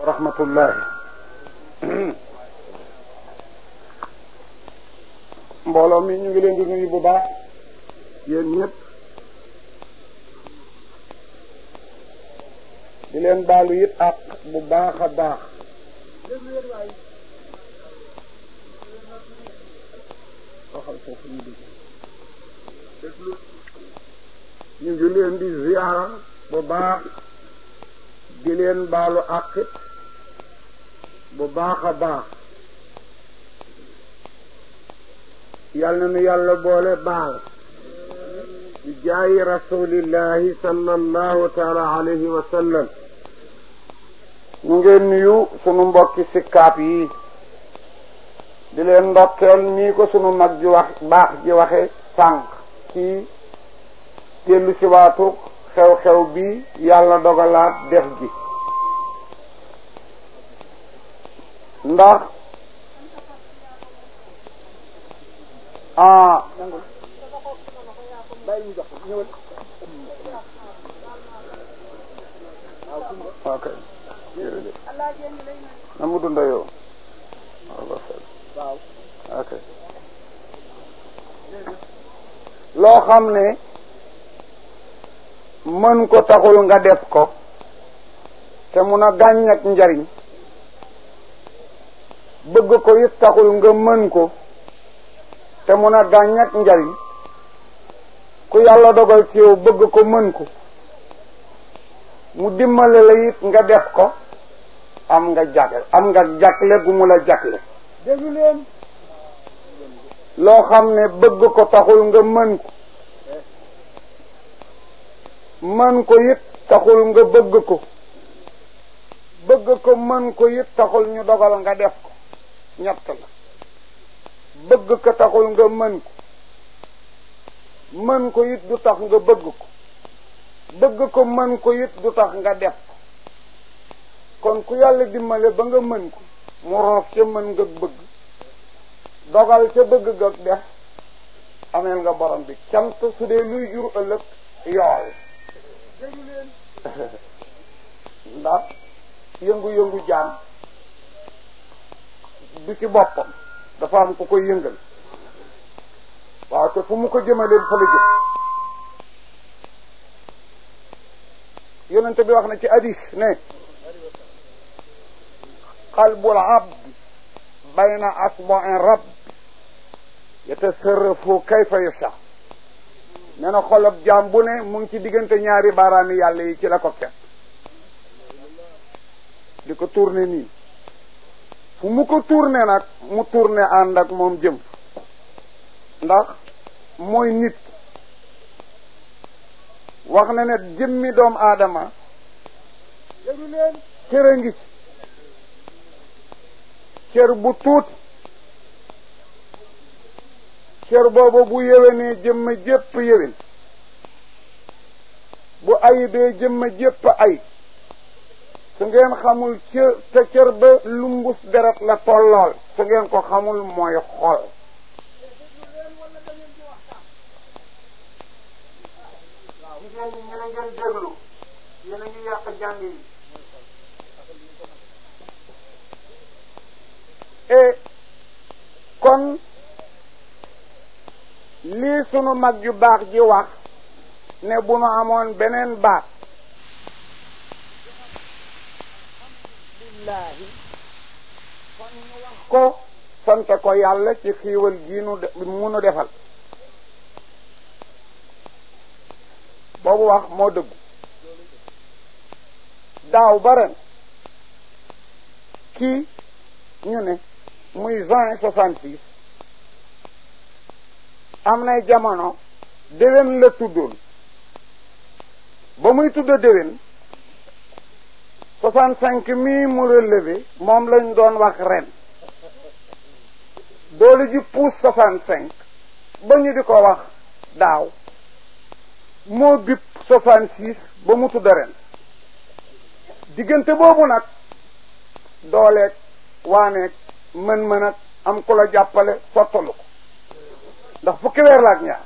rahmatullahi mbooloo mi ñu ngi leen di nuyu bu baax yéen ñëpp di leen baalu it ak bu baax a baax waxal foofu ñu dégg ñu ngi leen di ziyaara bu baax di leen baalu àqit bu baax a baax yal na nu yàlla boole baal di jaayi rasulillahi sallallahu taala alayhi wa sallam ñu ngeen nuyu sunu mbokki sikkaab yi di leen ndokkeel nii ko sunu mag ji wax baax ji waxe sànq ci dellu si waatu xew-xew bi yàlla dogalaat def gi ndax ah ok na mu dunda yow ok loo xam ne mën ko taxul nga def ko te mun a gàññ ak njariñ bëgg ko it taxul nga mën ko te mun a gàññ ak njariñ ku yàlla dogal ci yow bëgg ko mën ko mu dimbale la it nga def ko am nga jagle am nga jagle gu mu la jagle déglu leen loo xam ne bëgg ko taxul nga mën ko mën ko it taxul nga bëgg ko bëgg ko mën ko it taxul ñu dogal nga def ko ñett la bëgg ko taxul nga mën ko mën ko it du tax nga bëgg ko bëgg ko mën ko it du tax nga def ko kon ku yàlla dimbale ba nga mën ko mu roof ca mën nga bëgg dogal ca bëgg nga def ameel nga borom bi cant su dee luy jur ëllëg yool déglu leen ndax yëngu-yëngu jaam du ci boppam dafa am ku koy yëngal waaw te fu mu ko jëmaleen fa la jëm yonente bi wax na ci hadis ne qalbul abd bayna asbu'in rabb yatasarrafu kayfa yasha nee na xolab jaam bu ne mu ngi ci diggante ñaari baaraami yàlla yi ci la ko fekk di ko tourné nii fu mu ko tourné nag mu tourné ànd ak moom jëm ndax mooy nit wax na ne jëmmi doom aadama déglu leen cër a ngi ci cër bu tuuti cër boobu bu yéwénee jëmma jépp yéwén bu ayibee jëmma jépp ay su ngeen xamul cër te cër ba lumbus deret la tollool su ngeen ko xamul mooy xol jigéen ñi ñu ne ngeen déglu yéen a ngi yàq jàng yi et kon lii sunu mag ju baax ji wax ne bu nu amoon beneen baat billaahi kon ñu wax ko sante ko yàlla ci xiiwal gii nu munu defal boobu wax moo dëggu daaw ba ren kii ñu ne muy juin soixante six am nay jamono déwén la tuddoon ba muy tudda déwén soixante cinq mii mu relevé moom lañ doon wax ren doole ji pousse soixante cinq ba ñu di ko wax daaw moo bip soixante six ba mu tudda ren diggante boobu nag dooleeg waaneeg mën-mën ak am ku la jàppale sottalu ko ndax fukki weer la ak ñaar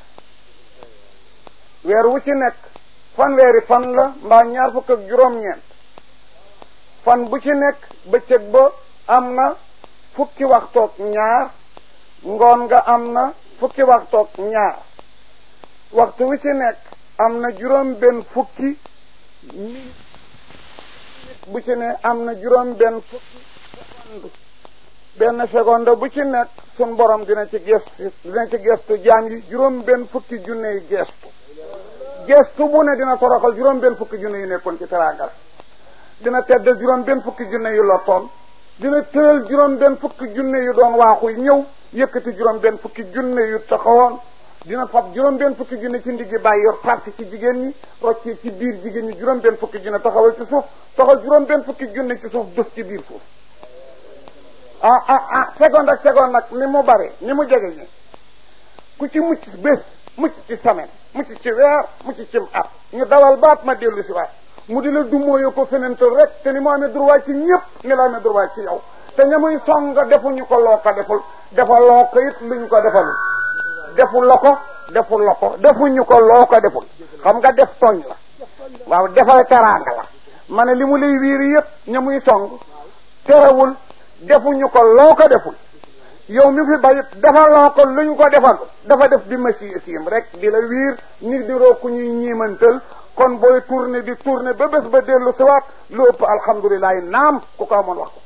weer wu ci nekk fanweeri fan la mbaa ñaar fukk ak juróom-ñeent fan bu ci nekk bëccëg ba am na fukki waxtoog ñaar ngoon nga am na fukki waxtoog ñaar waxtu wi ci nekk am na juróom benn fukki minute bu ci ne am na juróom benn fukki seconde benn seconde bu ci nekk sun borom dina ci gestu dina ci gestu jaam yi juróom benn fukki junne yi gestu gestu bu ne dina toroxal juróom benn fukki junne yu nekkoon ci teraangal dina teddal juróom benn fukki junne yu lottoon dina tëral juróom benn fukki junne yu doon waaxuy ñëw yëkkati juróom benn fukki junne yu taxawoon dina fab juróom benn fukki junne ci ndiggi bàyyi yor parti ci jigéen ñi rocci ci biir jigéen ñi juróom benn fukki junne taxawal ci suuf taxal juróom benn fukki junne ci suuf def ci biir suuf ah ah ah seconde ak seconde nag ni mu bare ni mu jege ñi ku ci mucc bés mucc ci semaine mucc ci weer mucc ci at ñu dawal baat ma dellu si waat mu di la dumóoyo ko fenental rek te ni mu amee droit ci ñëpp ni la amee droit ci yow te ña muy song defuñu ko loo ko deful defal loo ko it luñ ko defalul deful la ko deful la ko defuñu ko loo ko deful xam nga def tooñ la waaw defal teraanga la ma ne li mu lay wiiri yëpp ña muy song terewul defuñu ko loo ko deful yow mi fi bayit defal loo ko luñ ko defal dafa def bi masi siim rek di la wiir ni di roo ku ñuy ñiimantal kon booy tourné di tourné ba bés ba dellu siwaat lu ëpp alhamdulilah naam ku ko amoon wax ko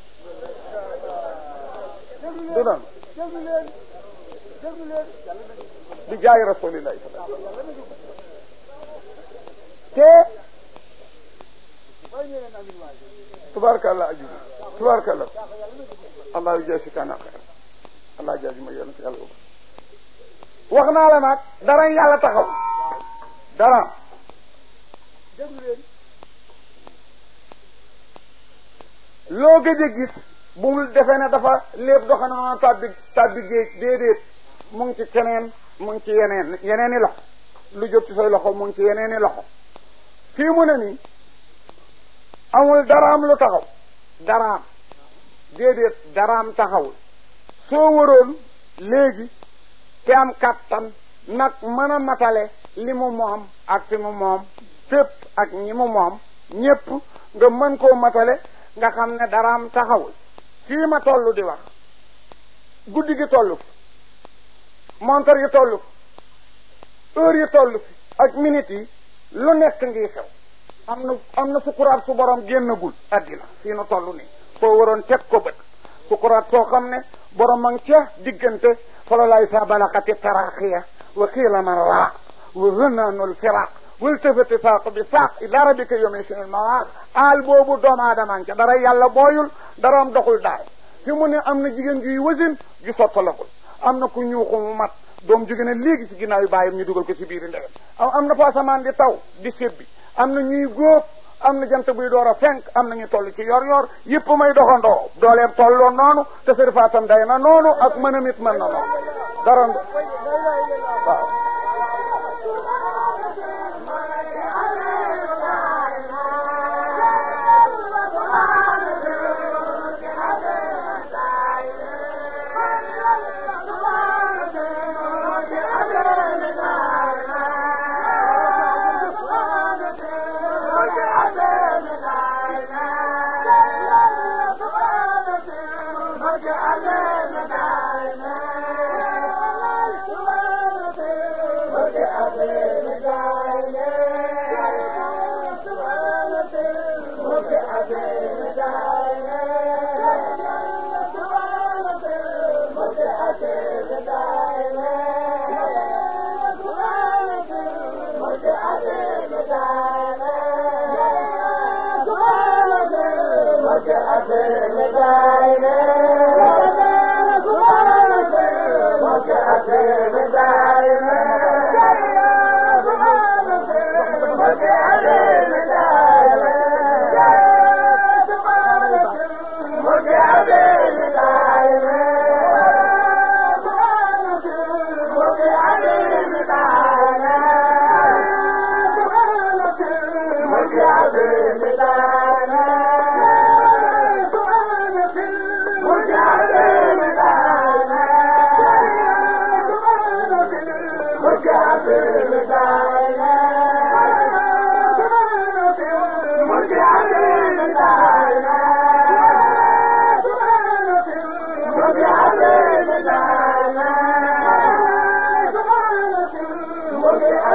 du doon déglu leen déglu leen di jaay rasulillahi te way ne leen amin waay tubaarkàlla aju tubaarkàlla allah yu jaasi kaana xeer allah jaasi ma yéen si yàlla boobu wax naa la nag dara yàlla taxaw dara déglu leen loo gëj a gis bu mu defee ne dafa lépp doxe na noonu tàbbi tàbbi géej déedéet mu ngi ci keneen mu ngi ci yeneen yeneeni loxo lu jot ci say loxo mu ngi ci yeneeni loxo fii mu ne nii amul daraam lu taxaw daraam déedéet daraam taxawul soo waroon léegi te am kattan nag mën a matale li mu moom ak fi mu moom fépp ak ñi mu moom ñépp nga mën koo matale nga xam ne daraam taxawul fii ma toll di wax guddi gi toll fi montar yi toll fi heure yi toll fi ak minutes yi lu nekk ngi xew am na am na sukuraat su borom génnagul addina fii nu toll nii soo waroon teg ko bët sukuraat soo xam ne borom a ngi ca diggante falolaay sa balakati taraxiya wa xiila man raaq wa hënaanul firaq waltafati saaq bi saaq ila rabbika yawma sinil mawaaq aal boobu doomu aadama ngi ca dara yàlla booyul dara am doxul daay fi mu ne am na jigéen juy wasin ju sottalagul am na ku ñuuxu mu mat doom jóge ne léegi ci ginnaaw yi bàyyam ñu dugal ko ci biir ndeyam am am na fa asamaan di taw di sébbi am na ñuy góob am na jant buy door a fenk am na ñu toll ci yor yor yëpp may doxandoo dooleem tolloo noonu te sërifaatam day na noonu ak mën a mit mën na noonu dara waaw Yeah.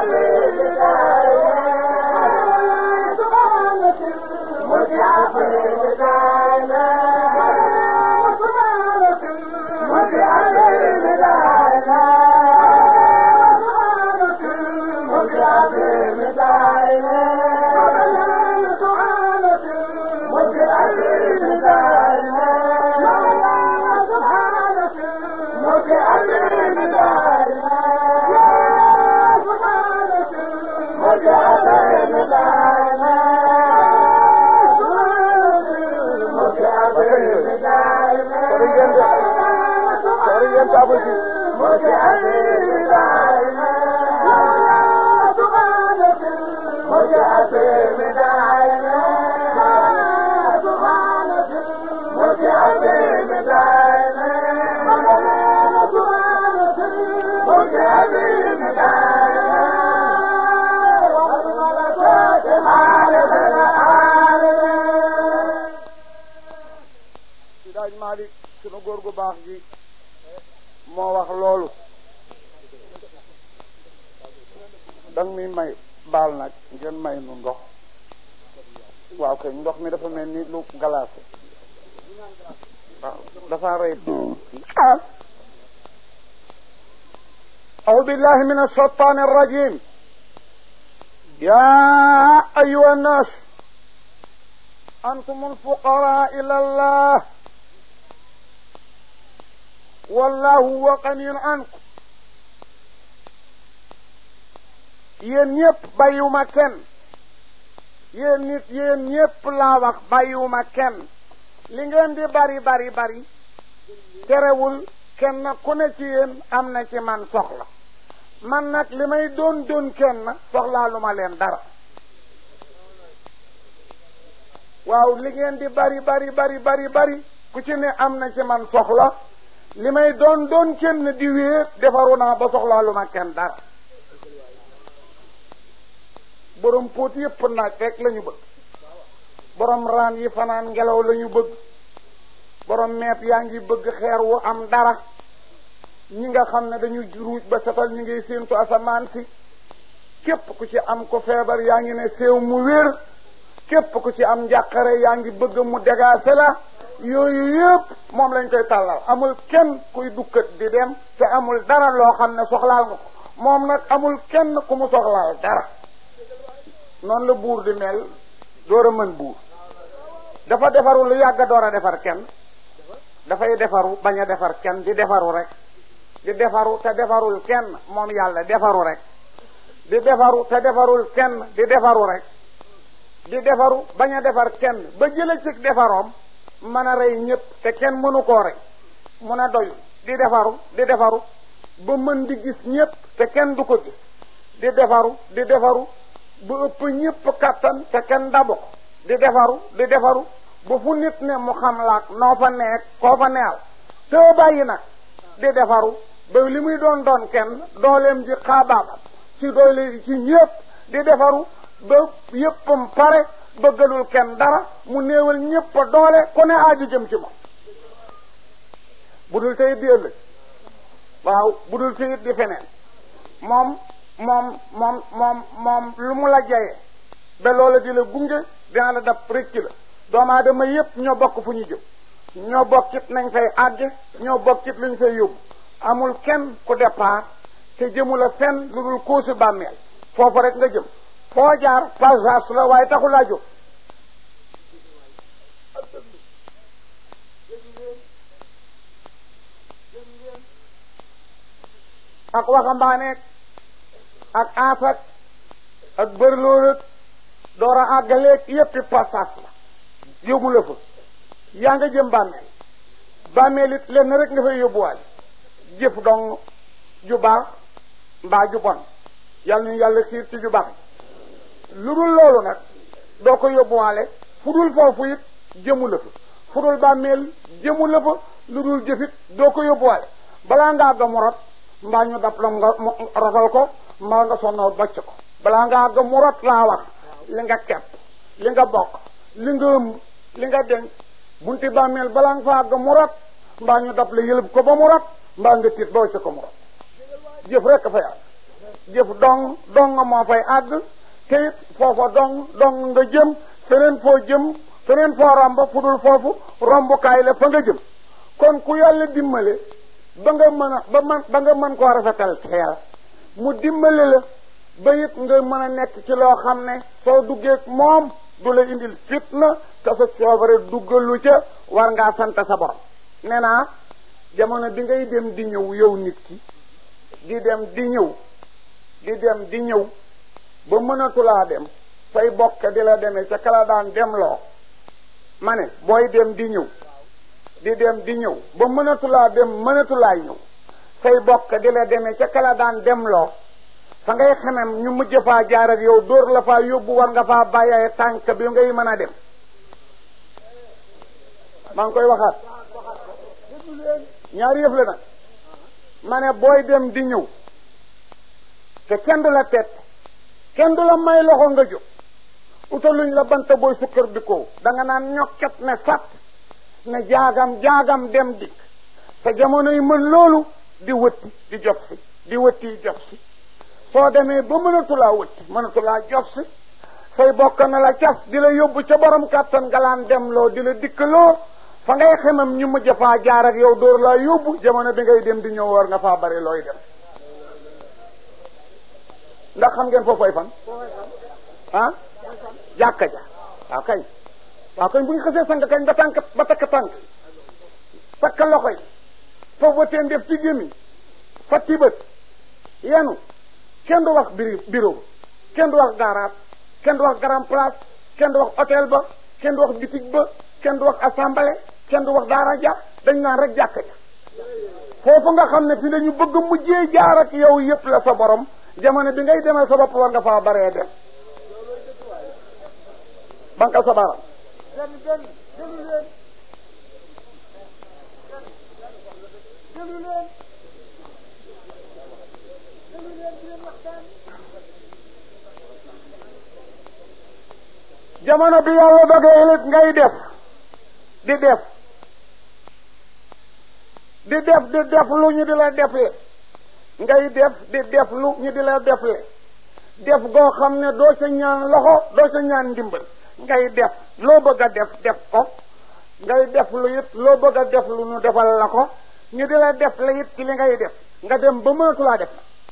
si daaj Malick sunu góor gu baax gi moo wax loolu dang mi may baal nag ngeen may nu ndox waaw kay ndox mi dafa mel ni lu glacé waaw dafa rëy أعوذ بالله من الشيطان الرجيم يا أيها الناس أنتم الفقراء إلى الله والله هو غني عنكم yéen ñëpp bàyyiwuma kenn yéen nit yéen ñëpp laa wax bàyyiwuma kenn li ngeen di bari bari bari terewul kenn ku ne ci yéen am na ci man soxla man nag li may doon doon kenn soxlaa lu ma leen dara waaw li ngeen di bari bari bari bari bari ku ci ne am na ci man soxla li may doon doon kenn di wéet defaru naa ba soxlaa lu ma kenn dara borom póot yépp naaj rek la ñu bëgg borom raan yi fanaan ngelaw la ñu bëgg borom meet yaa ngi bëgg xeer wu am dara ñi nga xam ne dañu ruuj ba setal ñu ngi séentu asamaan si képp ku ci am ko feebar yaa ngi ne séew mu wér képp ku ci am njàqare yaa ngi bëgg mu dégaase la yooyu yëpp moom lañ koy tàllal amul kenn kuy dukkat di dem te amul dara loo xam ne soxlaal nga ko moom nag amul kenn ku mu soxlaal dara noonu la buur di mel door a mën buur dafa defaru lu yàgg door a defar kenn dafay defaru bañ a defar kenn di defaru rek di defaru te defarul kenn moom yàlla defaru rek di defaru te defarul kenn di defaru rek di defaru bañ a defar kenn ba jële ci defaroom mën a rey ñëpp te kenn mënu koo rey mun a doy di defaru di defaru ba mën di gis ñëpp te kenn du ko gis di defaru di defaru ba ëpp ñëpp kattan te kenn dabu ko di defaru di defaru ba fu nit ne mu xam laak noo fa nekk koo fa neel te bàyyi nag di defaru ba li muy doon doon kenn dooleem ji xaabaabal ci doole ci ñëpp di defaru ba yëppam pare bëggalul kenn dara mu néewal ñëpp doole ku ne aaju jëm ci moom bu dul teyit di ëllëg waaw bu dul teyit di feneen moom moom moom moom moom lu mu la jaye ba loola di la gunge dina la dab rëcc la doomu aadama yépp ñoo bokk fu ñu jëm ñoo bokkit nañ fay àgge ñoo bokkit luñ fay yóbbu amul kenn ku départ te jëmu la fenn lu dul kóosu bàmmeel foofu rek nga jëm foo jaar passage la waaye taxu laa jóg ak waxambaaneek ak aafak ak bërlóorak door a àggaleeg yéppi passage la yóbbu la fa yaa nga jëm bàmmeel bàmmeel it lenn rek nga fay yóbbuwaale jëf dong ju baax mbaa ju bon yàlla ñu yàlla xiir ci ju baax lu dul loolu nag doo ko yóbbuwaale fu dul foofu it jëmu la fa fu dul bàmmeel jëmu la fa lu dul jëfit doo ko yóbbuwaale balaa nga àgg mu rot mbaa ñu dab la nga mu rotal ko mbaa nga sonnal bocc ko balaa nga àgg mu rot laa wax li nga kepp li nga bokk li nga ëmb li nga denc bunti bàmmeel balaa nga fa àgg mu rot mbaa ñu dab la yëlëb ko ba mu rot mbaa nga tiit ba wacc ko mu rot jëf rek fa yàlla jëf dong dong moo fay àgg te it foofa dong dong nga jëm feneen foo jëm feneen foo romb fu dul foofu rombukaay la fa nga jëm kon ku yàlla dimbale ba nga mën a ba man ba nga mën koo rafetal teel mu dimbale la ba it nga mën a nekk ci loo xam ne soo duggee moom du la indil fitna te sa coobare duggalu ca war ngaa sant sa borom nee naa jamono bi ngay dem di ñëw yow nit ki di dem di ñëw di dem di ñëw ba mënatulaa dem say bokk di la demee ca kala daan dem loo ma ne booy dem di ñëw di dem di ñëw ba mënatulaa dem mënatulaa ñëw say bokk di la demee ca kala daan dem loo fa ngay xemem ñu mujj faa jaar ak yow dóor la faa yóbbu war nga faa bàyyee tànk bi ngay mën a dem maa ngi koy waxaat ñaari yëf la nag ma ne booy dem di ñëw te kenn du la tett kenn du la may loxo nga jóg utaluñ la banta booy sukkar bi ko da nga naan ñokket ne fat ne jaagam jaagam dem dikk te jamono yi mën loolu di wëtti di jox si di wëtti jox si soo demee ba mënatulaa wëtti mënatulaa jox si say bokk na la cas di la yóbbu ca borom kàttan nga laan dem loo di la dikkaloo fa ngay xemam ñu mujj faa jaar ak yow dóor laa yóbbu jamono bi ngay dem di ñëw war nga faa bari looy dem ndax xam ngeen foofu ay fan ah jàkka ja waaw kañ waaw kañ bu ñu xasee sang kañ ba tànk ba takk tànk takk loxo yi foofu teen def ci gémmiñ fatti bët yenu kenn du wax biri bureau kenn du wax garage kenn du wax grand place kenn du wax hôtel ba kenn du wax bitig ba kenn du wax assemblée kenn du wax daara ja dañ naan rek jàkka ja foofu nga xam ne fi la ñu bëgg mujjee jaar ak yow yépp la sa borom jamono bi ngay demal sa bopp war nga faa baree dem bankal sa baaraam benn benn déglu leen déglu leen déglu leen di leen waxtaan jamono bi yàlla dogee lit ngay def di def di def di def lu ñu di la defle ngay def di def lu ñu di la defle def goo xam ne doo ca ñaan loxo doo ca ñaan ndimbal ngay def loo bëgg a def def ko ngay def lu it loo bëgg a def lu ñu defal la ko ñu di la def la it ci li ngay def nga dem ba mënatulaa def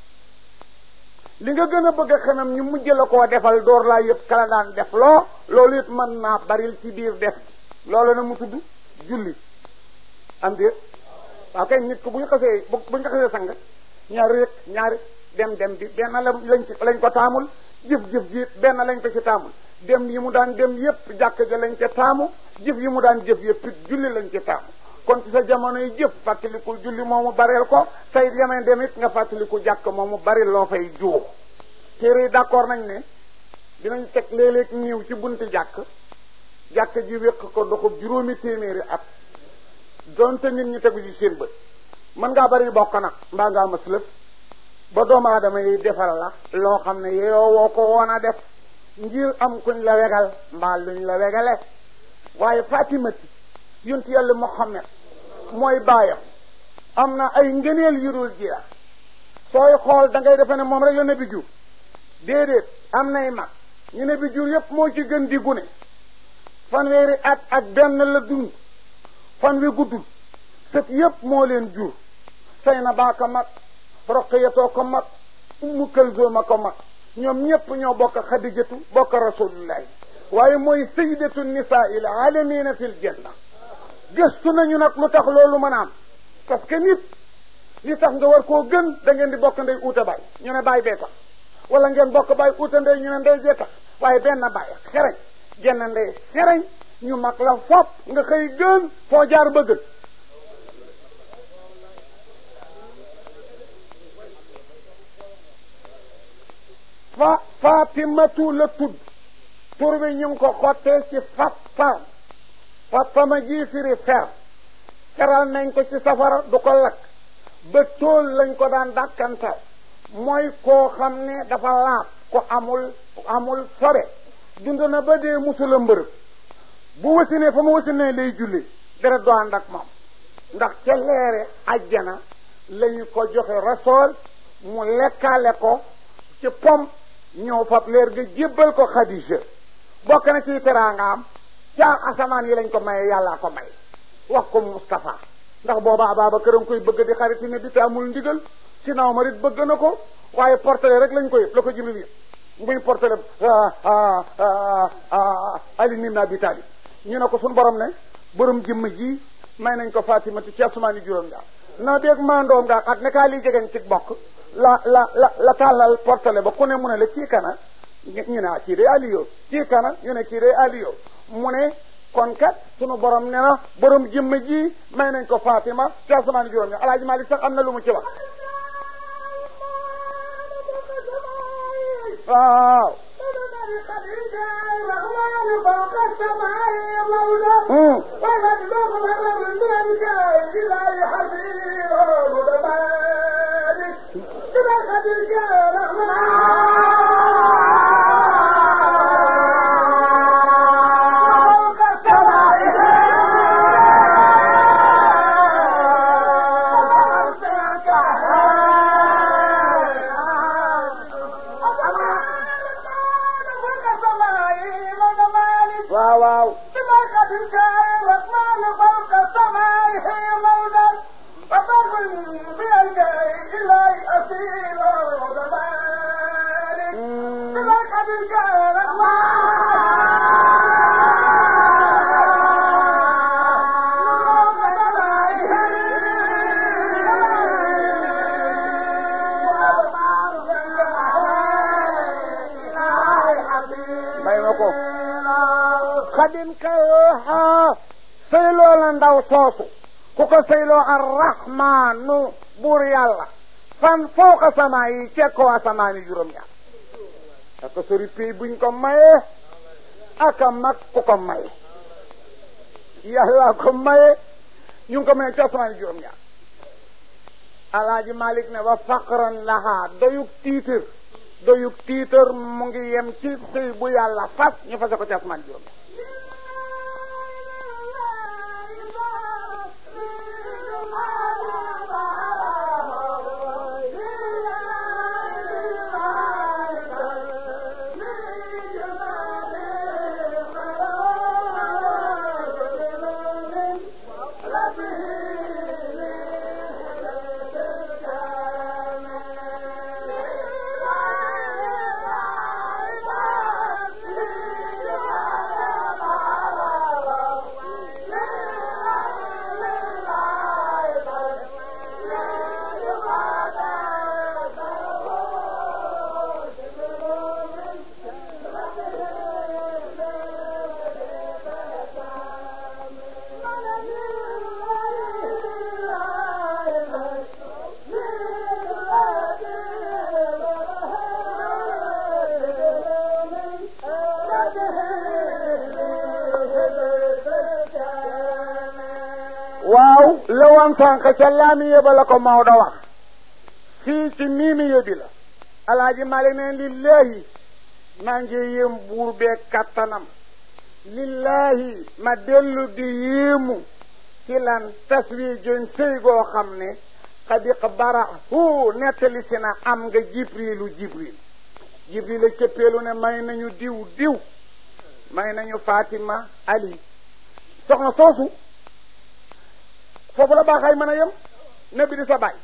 li nga gën a bëgg a xemam ñu mujj la koo defal door laa yëpp kala daan def loo loolu it mën naa baril ci biir def loolu na mu tudd julli am déet waaw kay nit ko bu ñu xasee bu ñu ko xasee sang ñaari rek ñaari dem dem bi benn la lañ ci lañ ko taamul jëf-jëf ji benn lañ ko ci taamul dem yi mu daan dem yépp jàkk ja lañ ca taamu jëf yi mu daan jëf yépp it julli lañ ca taamu kon ci sa jamono yi jëf fàttalikul julli moomu bareel ko tey yemeen dem it nga fàttaliku jàkk moomu bari loo fay juux téere yi d'accord nañ ne dinañ teg léeg-léeg niiw ci bunti jàkk jàkk ji wéq ko doxub juróomi téeméeri at donte nit ñi tegu ci seen bët mën ngaa bari bokk nag mbaa ngaa mas lëf ba doomu aadama yi defal la loo xam ne yow woo ko woon a def ngir am kuñ la wegal mbaa luñ la wegale waaye fatimati yonent yàlla Muhammad mooy baayam am na ay ngëneel yu dul jeex sooy xool da ngay defe ne moom rek la nabi jur déedéet am nay mag ñu ne bi jur yépp moo ci gën di gune fanweeri at ak benn la dund fan wi guddul sët yépp moo leen jur say na baa ko mag roqiyatoo ko mag ummu kalsooma ko mag ñoom ñépp ñoo bokk xadijatu bokk rasulullahi waaye mooy sayidatu nisaa il alamina fil janna gëstu nañu nag lu tax loolu mën a am parce que nit li tax nga war koo gën da ngeen di bokk ndey uute baay ñu ne baay bee tax wala ngeen bokk baay uute ndey ñu ne ndey bee tax waaye benn baay xereñ genn ndey xereñ ñu mag la fop nga xëy gën foo jaar ba gën fa fatimatu la tudd tur bi ñu ngi ko xottee ci fattam fattama ji firi fer feral nañ ko ci safara du ko lakk ba tóol lañ ko daan dàkkantal mooy koo xam ne dafa laab ko amul amul sobe dund na ba dee musula mbërëb bu wasinee fa mu wasinee lay julli deret doo ànd ak moom ndax ca leere ajjana lañu ko joxe rasool mu lekkaale ko ci pom ñëw fab leer ga jébbal ko Xadija bokk na ci teraangaam ca asamaan yi lañ ko maye yàllaa ko may wax ko Moustapha ndax booba Ababacar a ngi koy bëgg di xariti ne bi te amul ndigal si naaw ma it bëgg na ko waaye portele rek lañ ko yëpp la ko Jibril yëpp muy portele Ali ibn Abi Talib ñu ne ko suñu borom ne borom jëmm ji may nañ ko Fatimatu ci asamaani juróom ñaar na beeg mandoom nga ak ne kaa lii jegeñ ci bokk la la la la tàllal portele ba ku ne mu ne la kii kana ñu ne kii day Aliyo kii kana ñu ne kii day Aliyo mu ne kon kat sunu borom ne na borom jëmm ji may nañ ko Fatima ci asamaani juróom ñaar Alaaji Malik sax am na lu mu ci wax waaw waaw waaw may ma ko xadin kayooxa sëyloo la ndaw soosu ku ko sëyloo arrahmaanu buur yàlla fan fawqa samaa yi cekkoo asamaan yi juróom ñaar aka sori pay buñ ko mayee aka mag ku ko maye yàlla ko maye ñu ngi ko maye ci asamaan yi juróom ñaar alaaji malik ne wa faqran lahaa doyug tiitar doyug tiitar mu ngi yem ci sëy bu yàlla fas ñu fase ko ci asamaan juróom ñaar waaw la woon sànq ca laamiye ba la ko Maodo wax fii ci miimiye bi la alaaji Malik ne lillahi maa ngi yéem buur bee kattanam lillahi ma dellu di yéemu ci lan taswi jon sëy goo xam ne xadiq bara hu nettali si na am nga jibrilu jibril jibril a cëppeelu ne may nañu diw diw may nañu Fatima Ali soxna soosu foofu la baaxaay mën a yem nabi di sa baay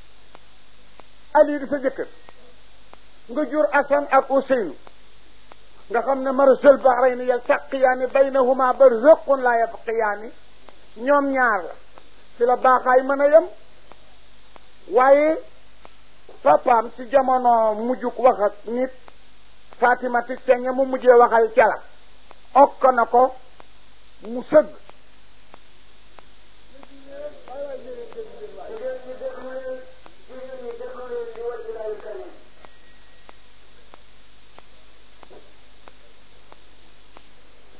ali di sa jëkkër nga jur asan ak useynu nga xam ne marasal bahrayni yaltaqiyaani baynahuma barzaqun la yabqiyaani ñoom ñaar la fi la baaxaay mën a yem waaye papaam ci jamono mujjuk wax ak nit Fatima ti ceñe mu mujjee waxal cala okk na ko mu sëgg